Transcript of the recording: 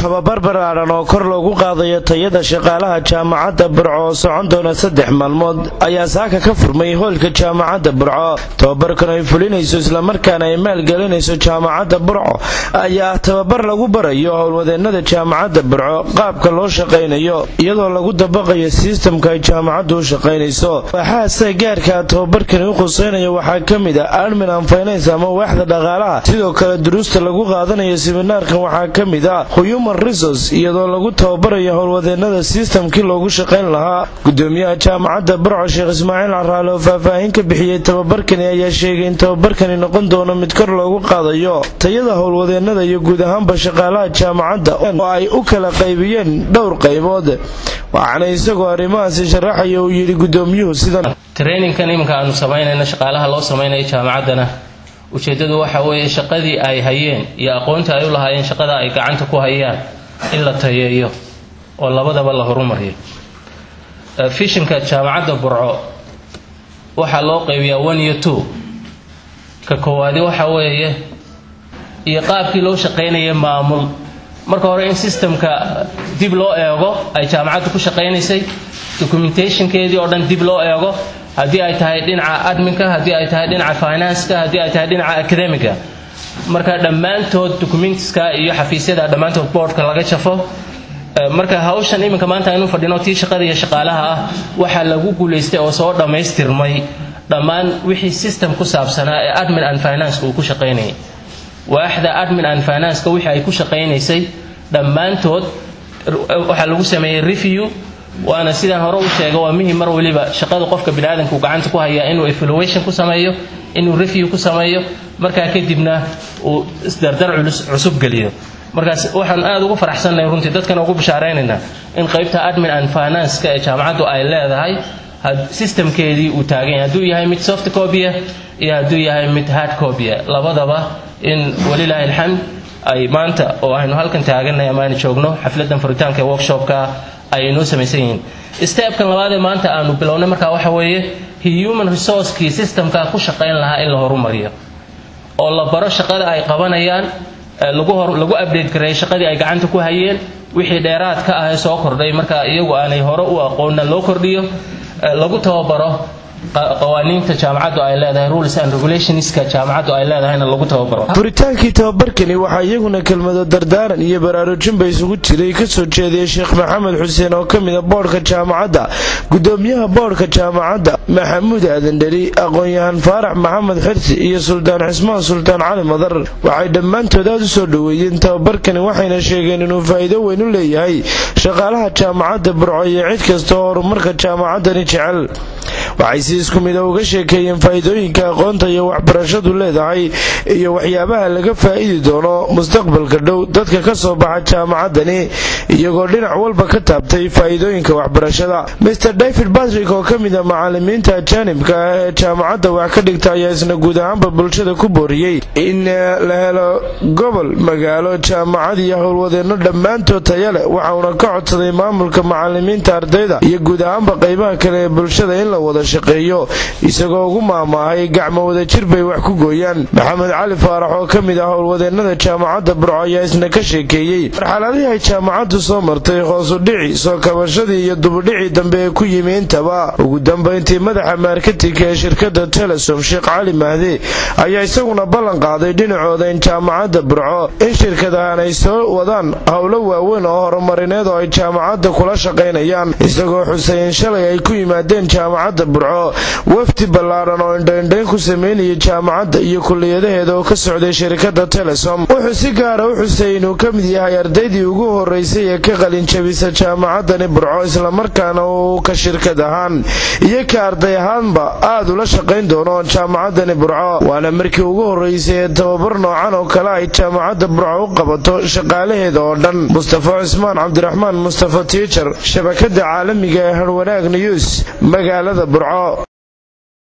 tababar ballaaran oo kor loogu qaadayo tayada shaqaalaha jaamacadda burco oo socon doona saddex maalmood ayaa saaka ka furmay hoolka jaamacadda burco tababarkan ay fulinayso islamarkaana ay maalgelinayso jaamacadda burco ayaa tababar lagu barayo howlwadeennada jaamacadda burco qaabka loo shaqaynayo iyadoo lagu dabaqayo sistamka ay jaamacaddu u shaqaynayso waxaase gaarka tababarkani u khuseynayo waxaa ka mid ah admin an finance ama waaxda dhaqaalaha sidoo kale duruusta lagu qaadanayo siminaarkan waxaa ka mid ah human resource iyadoo lagu tababarayo howlwadeennada sistamkii loogu shaqayn lahaa gudoomiyaha jaamacadda burco sheekh ismaaciil caraale oo faahfaahin ka bixiyey tababarkani ayaa sheegay in tababarkani noqon doono mid kor loogu qaadayo tayada howlwadeennada iyo guud ahaanba shaqaalaha jaamacadda oo ay u kala qaybiyeen dhowr qaybood waxaana isagoo arrimahaasi sharaxaya uu yidhi gudoomiyuhu sidan traininkan iminka aanu samaynayno shaqaalaha loo samaynayo jaamacaddana ujeeddadu waxa weeye shaqadii ay hayeen iyo aqoonta ay u lahaayeen shaqada ay gacanta ku hayaan in la tayeeyo oo labadaba la horumariyo fishinka jaamacadda burco waxaa loo qaybiyaa one iyo two ka koowaadi waxa weeye iyo qaabkii loo shaqaynaya maamul marka hore in systemka dib loo eego ay jaamacaddu ku shaqaynaysay documentationkeedii oo dhan dib loo eego haddii ay tahay dhinaca adminka haddii ay tahay dhinaca financeka haddii ay tahay dhinaca academiga marka dhammaantood documentska iyo xafiisyada dhammaantood boardka laga jafo marka hawshan iminka maanta aynu fadhino tii shaqada iyo shaqaalaha ah waxaa lagu guulaystay oo soo dhammaystirmay dhammaan wixii system ku saabsanaa ee admin and finance uu ku shaqaynayay waaxda admin and financeka wixii ay ku shaqaynaysay dhammaantood waxaa lagu sameeyey review waana sidaan hore u sheega waa muhim mar waliba shaqada qofka biniaadanku gacanta ku hayaa inuu evaluation ku sameeyo inuu review ku sameeyo markaa kadibna uu isdardar cusub geliyo markaas waxaan aada ugu faraxsannahay runtii dadkana ugu bishaareynayna in qaybta admin and financeka ee jaamacaddu ay leedahay systemkeedii uu taagan yahay hadduu yahay mid soft copya iyo hadduu yahay mid hard copya labadaba in walilaahi alxamd ay maanta oo aynu halkan taagannahay ama aynu joogno xafladan furitaanka ee workshopka ay inoo samaysan yihiin stebkan labaadee maanta aanu bilownay markaa waxa weeye human resourcekii systemka ku shaqayn lahaa in la horumariyo oo la baro shaqada ay qabanayaan lagu update gareeyo shaqadii ay gacanta ku hayeen wixii dheeraad ka ah ee soo kordhay marka iyagu aanay hore u aqoonna loo kordhiyo lagu tababaro qawaaniinta jaamacaddu ay leedahay rules and regulationska jaamacaddu ay leedahayna lagu tababaro furitaankii tababarkani waxaa iyaguna kelmado dardaaran iyo baraarujinba isugu jiray kasoo jeediyey sheekh maxamed xuseen oo ka mida boodhka jaamacadda gudoomiyaha boodhka jaamacadda maxamuud aadan dheri aqoon-yahan faarax maxamed xirsi iyo suldaan cismaan sultaan cali madar waxay dhammaantood aada u soo dhoweeyeen tababarkani waxayna sheegeen inuu faa'iido weyn u leeyahay shaqaalaha jaamacadda burco iyo cid kasta oo horumarka jaamacaddani jecel waxay si isku mida uga sheekeeyeen faa'iidooyinka aqoonta iyo waxbarashadu leedahay iyo waxyaabaha laga faa'idi doono mustaqbalka dhow dadka ka soo baxa jaamacaddani iyagoo dhinac walba ka taabtay faa'iidooyinka waxbarashada master david batrick oo ka mida macalimiinta ajaanibka ah ee jaamacadda wax ka dhigta ayaa isna guud ahaanba bulshada ku booriyey in la helo gobol magaalo jaamacad iyo howlwadeenno dhammaantood taya leh waxauna ka codsaday maamulka macalimiinta ardayda iyo guud ahaanba qaybaha kale ee bulshada in la wada shaqeeyo isagoo ugu maamaahay gacmo wadajir bay wax ku gooyaan maxamed cali faarax oo ka mid ah howlwadeennada jaamacadda burco ayaa isna ka sheekeeyey marxaladihii ay jaamacaddu soo martay hoosu dhici soo kabashadii iyo dubudhicii dambe ee ku yimi intaba ugu dambayntii madaxa maarketinka ee shirkadda telesom sheekh cali mahdi ayaa isaguna ballan qaaday dhinacooda in jaamacadda burco in shirkadahan ay soo wadaan howlo waaweyn oo horumarineed oo ay jaamacadda kula shaqaynayaan isagoo xusay in shalay ay ku yimaadeen jaamacadda burco wafdi ballaaran oo indhaindhayn ku sameynayay jaamacadda iyo kuliyadaheeda oo ka socday shirkadda telesom wuxuu si gaara u xusay inuu ka mid yahay ardaydii ugu horeysay ee ka qalinjabisa jaamacaddani burco islamarkaana uu ka shirkad ahaan iyo ka arday ahaanba aad ula shaqayn doono jaamacaddani burco waana markii ugu horeysay ee tababar noocan oo kale ay jaamacadda burco u qabato shaqaalaheeda oo dhan mustafa cusmaan cabdiraxmaan mustafa tiijar shabakada caalamiga ee harwanaag news magaalada burco